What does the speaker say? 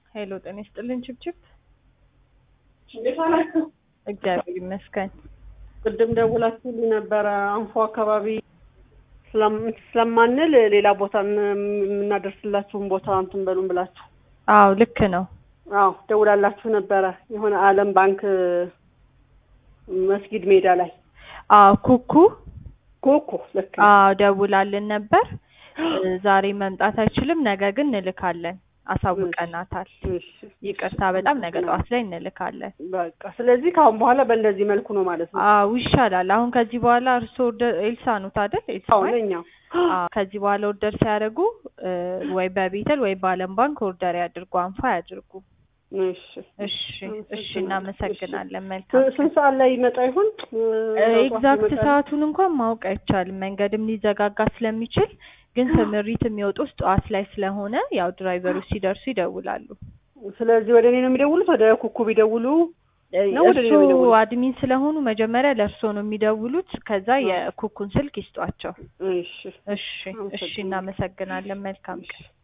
ሄሎ ጤና ይስጥልን ችብችብ። እንዴት ዋላችሁ? እግዚአብሔር ይመስገን። ቅድም ደውላችሁልኝ ነበረ አንፎ አካባቢ ስለም- ስለማንል ሌላ ቦታ የምናደርስላችሁን ቦታ እንትን በሉን ብላችሁ አዎ ልክ ነው። አዎ ደውላላችሁ ነበረ የሆነ ዓለም ባንክ መስጊድ ሜዳ ላይ አዎ ኩኩ ኮኮ ልክ ነው። አዎ ደውላልን ነበር። ዛሬ መምጣት አይችልም፣ ነገ ግን እንልካለን። አሳውቀናታል። እሺ፣ ይቅርታ በጣም ነገ ጠዋት ላይ እንልካለን። በቃ ስለዚህ ከአሁን በኋላ በእንደዚህ መልኩ ነው ማለት ነው። አዎ ይሻላል። አሁን ከዚህ በኋላ እርስዎ ኦርደር ኤልሳ ኑት አይደል? ኤልሳ አዎ ማለት? ለኛ አዎ ከዚህ በኋላ ኦርደር ሲያደርጉ እ ወይ በቤተል ወይ በዓለም ባንክ ኦርደር ያድርጉ፣ አንፋ ያድርጉ። እሺ እሺ እሺ፣ እናመሰግናለን። መልካም ስ- ስንት ሰዓት ላይ ይመጣ ይሆን? ኤግዛክት ሰዓቱን እንኳን ማወቅ አይቻልም። መንገድም ሊዘጋጋ ስለሚችል ግን ስምሪት የሚወጡት ጠዋት ላይ ስለሆነ ያው ድራይቨሮች ሲደርሱ ይደውላሉ። ስለዚህ ወደ እኔ ነው የሚደውሉት? ወደ ኩኩ ቢደውሉ ነው ወደ እኔ እርሶ ነው የሚደውሉት? አድሚን ስለሆኑ መጀመሪያ ለእርሶ ነው የሚደውሉት። ከዛ የኩኩን ስልክ ይስጧቸው። እሺ እሺ እሺ፣ እናመሰግናለን። መልካም ቀን።